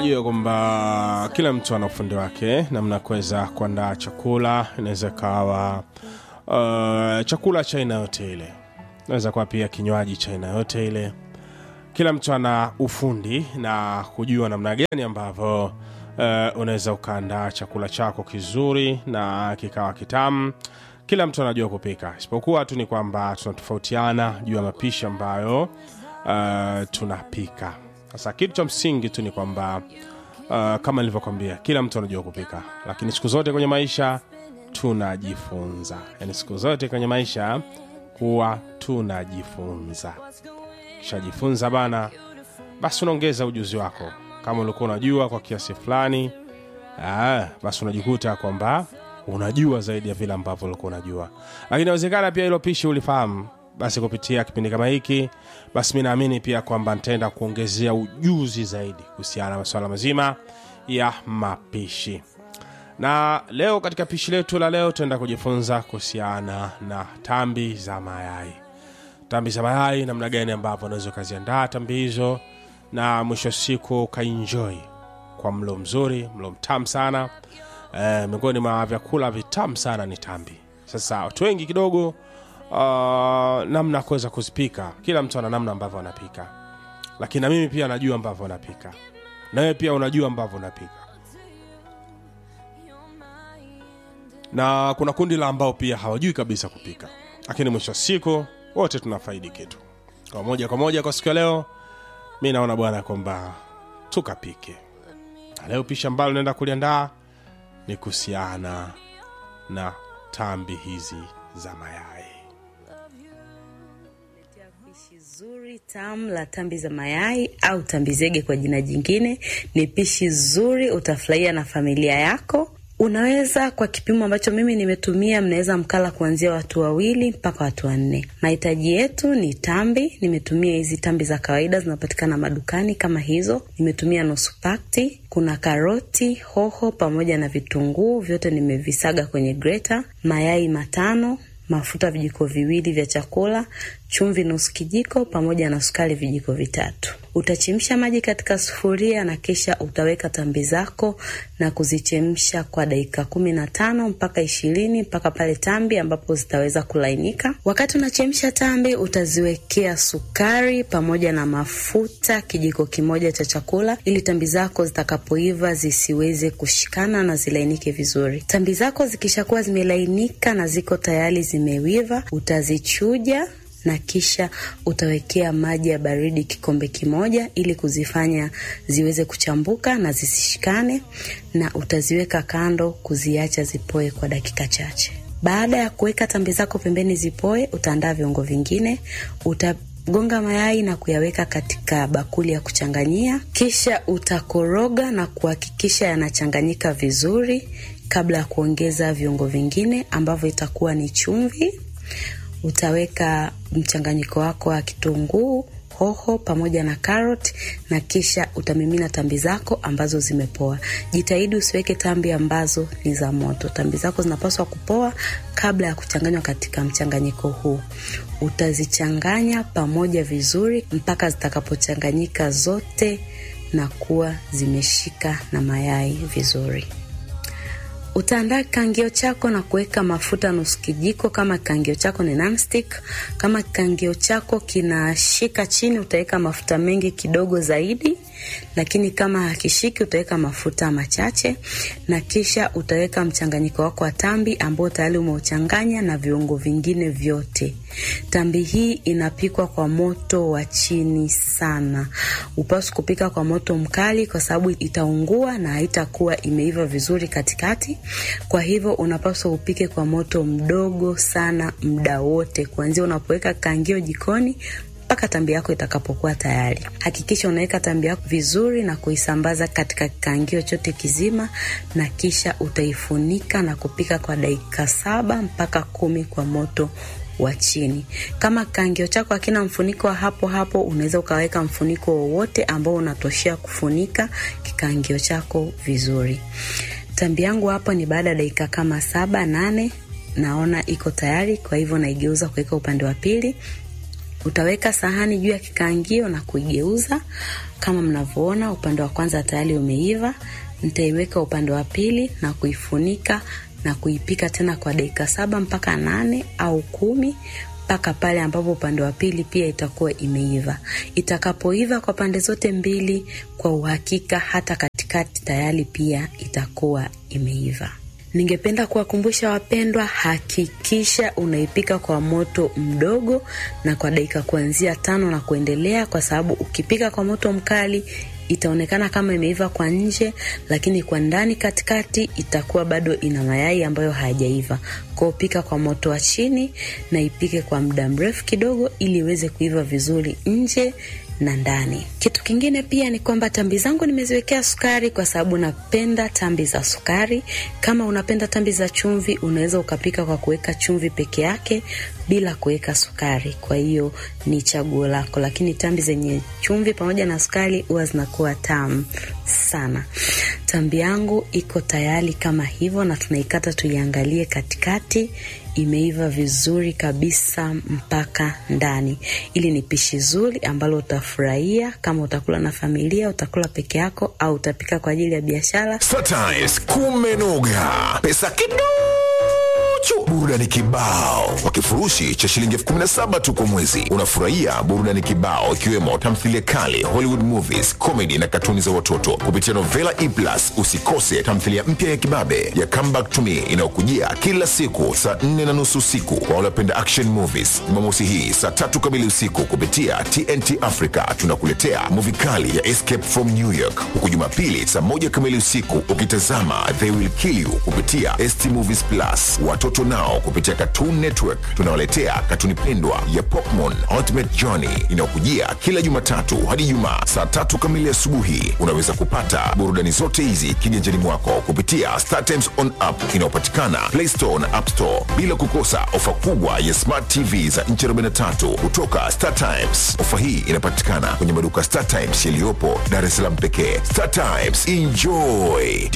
najua kwamba kila mtu ana ufundi wake namna kuweza kuandaa chakula inaweza ikawa uh, chakula cha aina yote ile inaweza kuwa pia kinywaji cha aina yote ile kila mtu ana ufundi na kujua namna gani ambavyo uh, unaweza ukaandaa chakula chako kizuri na kikawa kitamu kila mtu anajua kupika isipokuwa tu ni kwamba tunatofautiana juu ya mapishi ambayo uh, tunapika sasa kitu cha msingi tu ni kwamba uh, kama nilivyokwambia kila mtu anajua kupika lakini siku zote kwenye maisha tunajifunza yaani siku zote kwenye maisha huwa tunajifunza kishajifunza bana basi unaongeza ujuzi wako kama ulikuwa unajua kwa kiasi fulani ah, basi unajikuta kwamba unajua zaidi ya vile ambavyo ulikuwa unajua lakini inawezekana pia hilo pishi ulifahamu basi kupitia kipindi kama hiki basi mi naamini pia kwamba nitaenda kuongezea ujuzi zaidi kuhusiana na masuala mazima ya mapishi na leo katika pishi letu la leo tutaenda kujifunza kuhusiana na tambi za mayai tambi za mayai namna gani ambavyo unaweza ukaziandaa tambi hizo na mwisho wa siku ukaenjoy kwa mlo mzuri mlo mtamu sana e, miongoni mwa vyakula vitamu sana ni tambi sasa watu wengi kidogo uh, namna ya kuweza kuzipika kila mtu ana namna ambavyo anapika lakini na mimi pia najua ambavyo anapika nawe pia unajua ambavyo unapika na kuna kundi la ambao pia hawajui kabisa kupika lakini mwisho wa siku wote tunafaidi kitu kwa moja kwa moja kwa siku ya leo mi naona bwana kwamba tukapike na leo pishi ambalo naenda kuliandaa ni kuhusiana na tambi hizi za mayai Pishi zuri tamu la tambi za mayai au tambi zege kwa jina jingine. Ni pishi zuri, utafurahia na familia yako. Unaweza kwa kipimo ambacho mimi nimetumia, mnaweza mkala kuanzia watu wawili mpaka watu wanne. Mahitaji yetu ni tambi. Nimetumia hizi tambi za kawaida zinapatikana madukani kama hizo. Nimetumia nusu pakti. Kuna karoti, hoho pamoja na vitunguu, vyote nimevisaga kwenye greta. Mayai matano, mafuta vijiko viwili vya chakula, chumvi nusu kijiko pamoja na sukari vijiko vitatu. Utachemsha maji katika sufuria na kisha utaweka tambi zako na kuzichemsha kwa dakika kumi na tano mpaka ishirini mpaka pale tambi ambapo zitaweza kulainika. Wakati unachemsha tambi, utaziwekea sukari pamoja na mafuta kijiko kimoja cha chakula, ili tambi zako zitakapoiva zisiweze kushikana na zilainike vizuri. Tambi zako zikishakuwa zimelainika na ziko tayari zimewiva, utazichuja na kisha utawekea maji ya baridi kikombe kimoja ili kuzifanya ziweze kuchambuka na zisishikane, na utaziweka kando kuziacha zipoe kwa dakika chache. Baada ya kuweka tambi zako pembeni zipoe, utaandaa viungo vingine. Utagonga mayai na kuyaweka katika bakuli ya kuchanganyia, kisha utakoroga na kuhakikisha yanachanganyika vizuri kabla ya kuongeza viungo vingine ambavyo itakuwa ni chumvi utaweka mchanganyiko wako wa kitunguu hoho pamoja na karoti na kisha utamimina tambi zako ambazo zimepoa. Jitahidi usiweke tambi ambazo ni za moto. Tambi zako zinapaswa kupoa kabla ya kuchanganywa katika mchanganyiko huu. Utazichanganya pamoja vizuri mpaka zitakapochanganyika zote na kuwa zimeshika na mayai vizuri. Utaandaa kikangio chako na kuweka mafuta nusu kijiko, kama kikangio chako ni nonstick. Kama kikangio chako kinashika chini, utaweka mafuta mengi kidogo zaidi, lakini kama hakishiki, utaweka mafuta machache, na kisha utaweka mchanganyiko wako wa tambi ambao tayari umeuchanganya na viungo vingine vyote. Tambi hii inapikwa kwa moto wa chini sana. Upaswi kupika kwa moto mkali, kwa sababu itaungua na haitakuwa imeiva vizuri katikati. Kwa hivyo unapaswa upike kwa moto mdogo sana muda wote, kuanzia unapoweka kangio jikoni mpaka tambi yako itakapokuwa tayari. Hakikisha unaweka tambi yako vizuri na kuisambaza katika kikangio chote kizima, na kisha utaifunika na kupika kwa dakika saba mpaka kumi kwa moto wa chini. Kama kikangio chako hakina mfuniko wa hapo hapo, unaweza ukaweka mfuniko wowote ambao unatoshea kufunika kikangio chako vizuri. Tambi yangu hapa ni baada ya dakika kama saba nane, naona iko tayari. Kwa hivyo naigeuza kuweka upande wa pili Utaweka sahani juu ya kikaangio na kuigeuza kama mnavyoona. Upande wa kwanza tayari umeiva. Nitaiweka upande wa pili na kuifunika na kuipika tena kwa dakika saba mpaka nane au kumi mpaka pale ambapo upande wa pili pia itakuwa imeiva. Itakapoiva kwa pande zote mbili, kwa uhakika hata katikati tayari pia itakuwa imeiva. Ningependa kuwakumbusha wapendwa, hakikisha unaipika kwa moto mdogo na kwa dakika kuanzia tano na kuendelea, kwa sababu ukipika kwa moto mkali itaonekana kama imeiva kwa nje, lakini kwa ndani katikati itakuwa bado ina mayai ambayo hayajaiva. Kwa pika kwa moto wa chini na ipike kwa muda mrefu kidogo, ili iweze kuiva vizuri nje na ndani. Kitu kingine pia ni kwamba tambi zangu nimeziwekea sukari kwa sababu napenda tambi za sukari. Kama unapenda tambi za chumvi, unaweza ukapika kwa kuweka chumvi peke yake bila kuweka sukari. Kwa hiyo ni chaguo lako, lakini tambi zenye chumvi pamoja na sukari huwa zinakuwa tamu sana. Tambi yangu iko tayari kama hivyo, na tunaikata tuiangalie katikati imeiva vizuri kabisa mpaka ndani. Ili ni pishi zuri ambalo utafurahia kama utakula na familia, utakula peke yako, au utapika kwa ajili ya biashara. Startimes kumenoga, pesa kiduchu, burudani kibao kwa kifurushi cha shilingi elfu kumi na saba tu kwa mwezi. Unafurahia burudani kibao ikiwemo tamthilia kali, Hollywood movies, comedy na katuni za watoto kupitia Novela E Plus. Usikose tamthilia mpya ya kibabe ya Come Back to Me inayokujia kila siku saa nne na nusu usiku kwa waliopenda action movies. Jumamosi hii saa tatu kamili usiku kupitia TNT Africa tunakuletea movie kali ya Escape from New York, huku Jumapili saa moja kamili usiku ukitazama They Will Kill You kupitia ST Movies Plus. Watoto nao kupitia Cartoon Network tunawaletea katuni pendwa ya Pokemon Ultimate Journey inayokujia kila Jumatatu hadi Ijumaa saa tatu kamili asubuhi. Unaweza kupata burudani zote hizi kiganjani mwako kupitia Star Times on app inayopatikana Play Store na App Store, bila kukosa ofa kubwa ya Smart TV za nchi 43 kutoka Star Times. Ofa hii inapatikana kwenye maduka Star Times yaliyopo Dar es Salaam pekee. Star Times, enjoy.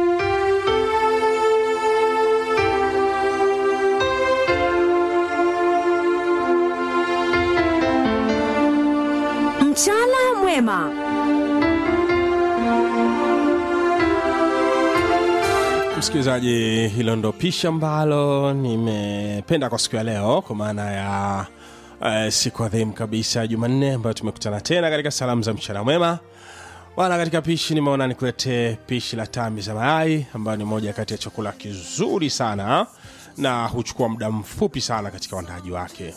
Mchana mwema. Msikilizaji, hilo ndo pishi ambalo nimependa kwa siku ya leo, kwa maana ya uh, siku adhimu kabisa ya Jumanne ambayo tumekutana tena katika salamu za mchana mwema. Bwana, katika pishi nimeona nikuletee pishi la tambi za mayai ambayo ni moja kati ya chakula kizuri sana na huchukua muda mfupi sana katika uandaaji wake.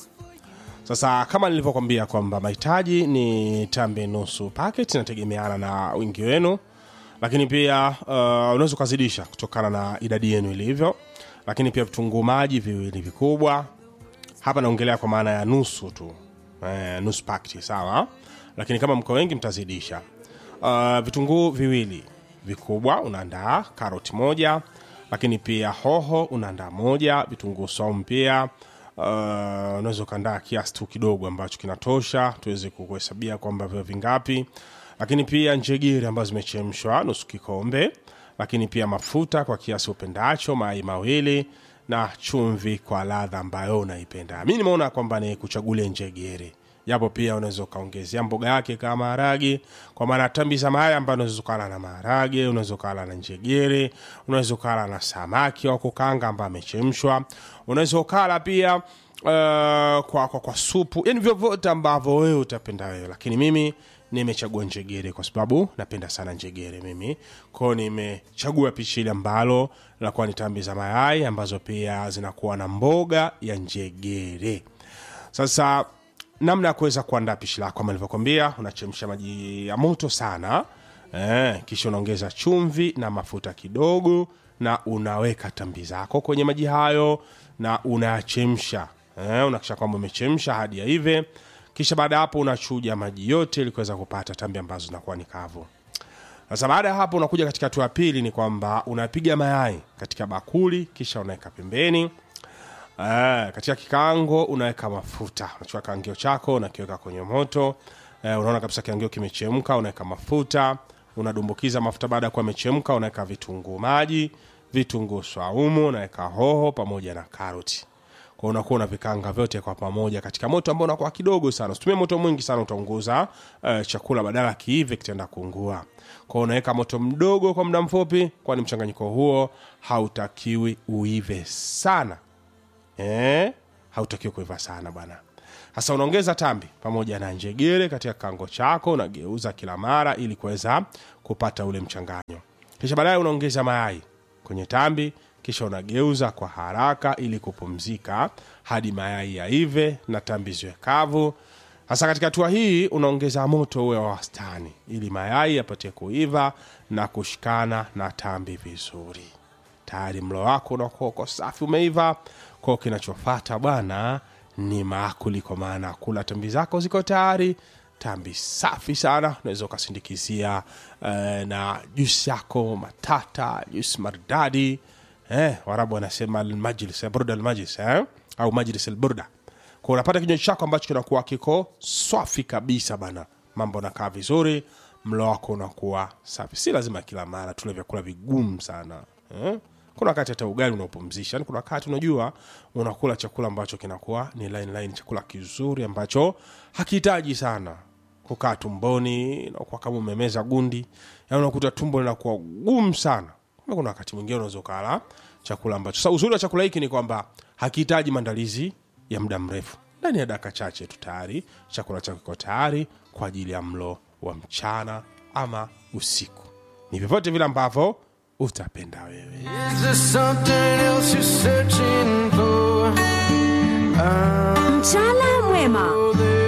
Sasa kama nilivyokwambia kwamba mahitaji ni tambi nusu packet, inategemeana na wingi wenu, lakini pia uh, unaweza ukazidisha kutokana na idadi yenu ilivyo, lakini pia vitunguu maji viwili vikubwa. Hapa naongelea kwa maana ya nusu tu eh, nusu packet sawa, lakini kama mko wengi mtazidisha. Uh, vitunguu viwili vikubwa unaandaa, karoti moja, lakini pia hoho unaandaa moja, vitunguu saumu pia uh, unaweza ukaandaa kiasi tu kidogo ambacho kinatosha tuweze kuhesabia kwamba vyo vingapi, lakini pia njegere ambazo zimechemshwa nusu kikombe, lakini pia mafuta kwa kiasi upendacho, mayai mawili na chumvi kwa ladha ambayo unaipenda. Mi nimeona kwamba ni kuchagulia njegere japo pia unaweza ukaongezea mboga yake kama maharage, kwa maana tambi za mayai ambayo unaweza ukala na maharage, unaweza ukala na njegere, unaweza ukala na samaki wa kukanga ambaye amechemshwa, unaweza ukala pia uh, kwa, kwa, kwa supu, yani vyovyote ambavyo wewe utapenda wewe, lakini mimi nimechagua njegere kwa sababu napenda sana njegere mimi kwao. Nimechagua pishi ile ambalo linakuwa ni tambi za mayai ambazo pia zinakuwa na mboga ya njegere. Sasa namna ya kuweza kuandaa pishi lako kama nilivyokwambia, unachemsha maji ya moto sana eh, kisha unaongeza chumvi na mafuta kidogo, na unaweka tambi zako kwenye maji hayo na unayachemsha eh, unakisha kwamba umechemsha hadi yaive. Kisha baada ya hapo unachuja maji yote ili kuweza kupata tambi ambazo zinakuwa ni kavu. Sasa baada ya hapo unakuja katika hatua ya pili, ni kwamba unapiga mayai katika bakuli, kisha unaweka pembeni. Ah, katika kikaango unaweka mafuta, unachukua kaangio chako unakiweka kwenye moto eh, unaona kabisa kiangio kimechemka, unaweka mafuta, unadumbukiza mafuta. Baada ya kuwa yamechemka, unaweka vitunguu maji, vitunguu swaumu, unaweka hoho pamoja na karoti. kwa unakuwa unavikanga vyote kwa pamoja katika moto ambao unakuwa kidogo sana usitumie moto mwingi sana utaunguza uh, chakula badala kiive kitaenda kuungua kwa unaweka moto mdogo kwa muda mfupi kwani mchanganyiko huo hautakiwi uive sana eh? hautakiwi kuiva sana bwana sasa unaongeza tambi pamoja na njegere katika kango chako unageuza kila mara ili kuweza kupata ule mchanganyo kisha baadaye unaongeza mayai kwenye tambi kisha unageuza kwa haraka ili kupumzika hadi mayai yaive na tambi ziwe kavu sasa katika hatua hii unaongeza moto uwe wa wastani ili mayai yapate kuiva na kushikana na tambi vizuri tayari mlo wako unakuwa uko safi umeiva kwao kinachofata bwana ni maakuli kwa maana kula tambi zako ziko tayari tambi safi sana unaweza ukasindikizia eh, na jusi yako matata jusi maridadi eh, warabu wanasema almajlis eh, burda almajlis eh, au majlis alburda kwa unapata kinywaji chako ambacho kinakuwa kiko swafi kabisa bana mambo nakaa vizuri mlo wako unakuwa safi si lazima kila mara tule vyakula vigumu sana eh? kuna wakati hata ugali unaopumzisha yani kuna wakati unajua unakula chakula ambacho kinakuwa ni line line chakula kizuri ambacho hakihitaji sana kukaa tumboni nakuwa kama umemeza gundi yani unakuta tumbo linakuwa gumu sana Kumbe kuna wakati mwingine unaweza ukala chakula ambacho sasa uzuri wa chakula hiki ni kwamba hakihitaji maandalizi ya muda mrefu ndani ya dakika chache tu tayari chakula chako kiko tayari kwa ajili ya mlo wa mchana ama usiku ni vyovyote vile ambavyo utapenda wewe Is there something else you're searching for? I Mchana mwema. know there